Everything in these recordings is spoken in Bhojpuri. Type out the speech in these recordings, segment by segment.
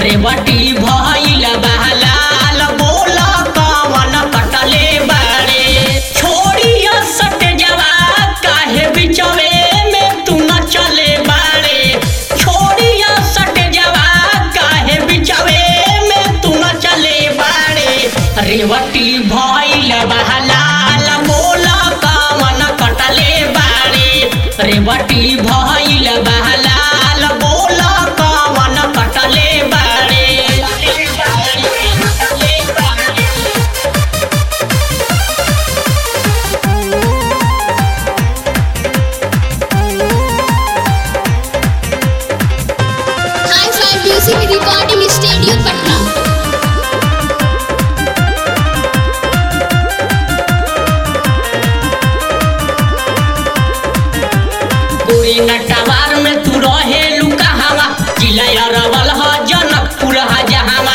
रेवटी भइल बहलाल बोल कवन कटले बारे छोड़िया सट जवा काहे बिचवे में तू न चले बारे छोड़िया सट जवा काहे बिचवे में तू न चले बारे रेवटी भइल बहलाल बोल कवन कटले बारे रेवटी भइल बहलाल बोल कवन कटले बारे हाई fi music recording studio Patna कोई नटवार में तू रहे लुका हवा जिला अरवल ह जनकपुर ह जहावा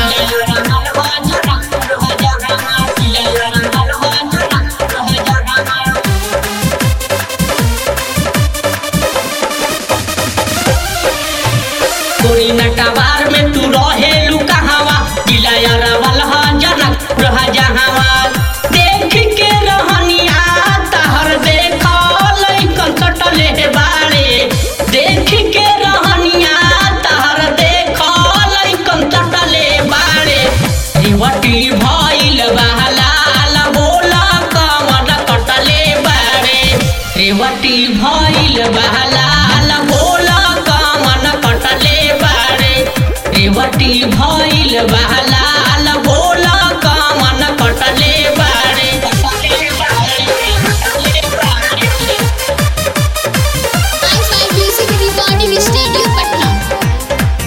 कोई नटवार में तू रहे लुका हवा जिला अरवल ह जनकपुर ह जहावा देख के रहनिया तहर देखल कंकटले बाड़े देख के रहनिया तहर देखल कंकटले बाड़े रेवटी भइल बहलाल बोल कवन कटले बाड़े रेवटी भइल बहलाल बोल कवन कटले बाड़े रेवटी भइल बहलाल बोल कवन कटले बाड़े hi fi music recording studio Patna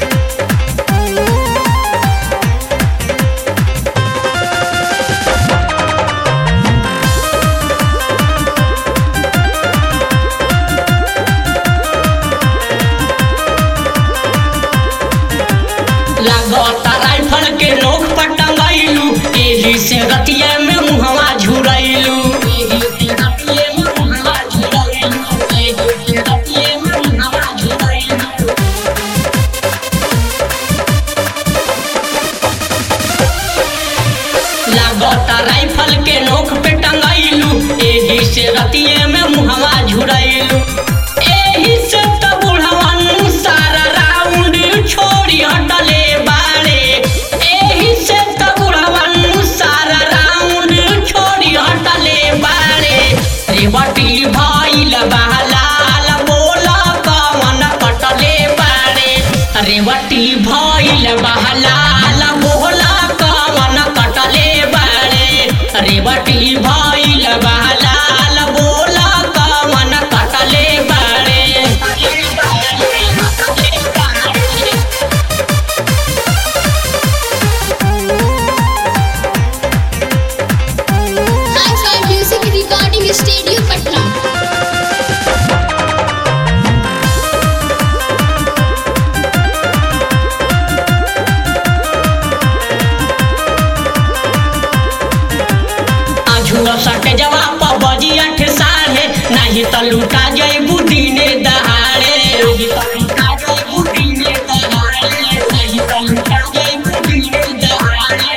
लागता राइफल के नोक पर टंगैलू एही से रतिये में मुहवा झुरैलू एही से रतिये में मुहवा झुरैलू एही से रतिये में मुहवा झुरैलू लागता राइफल के नोक पे टंगैलू एही से रतिये में मुहवा झुरैलू एही से त बुढ़वन सारा राउंड छोड़ी हटले बाड़े एही से त बुढ़वन सारा राउंड छोड़ी हटले बाड़े रेवटी भइल बहलाल बोल कवन कटले बाड़े रेवटी भइल बहलाल बोल कवन कटले बाड़े रेवटी भइल बहलाल बोल कवन कटले बाड़े hi fi music recording studio Patna आझुआ सट जवाब बजी अठ साढ़े नहीं त लुटा जैबू दिने दहाड़े नहीं त लुटा जैबू दिने दहाड़े नहीं त लुटा जैबू दिने दहाड़े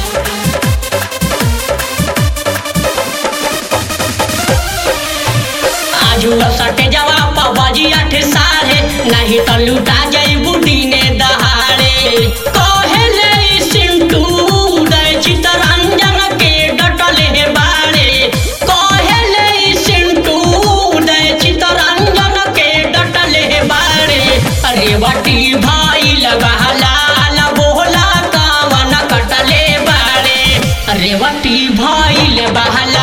आजुआ सटे जवाब बजी अठ साढ़े नहीं तो लुटा जैबू दिने दहाड़े कहेले ई सिंटू उदय चितरंजन के डटले बाड़े कहेले ई सिंटू उदय चितरंजन के डटले बाड़े रेवटी भइल बहलाल बोला कवन कटले बाड़े रेवटी भइल बहलाल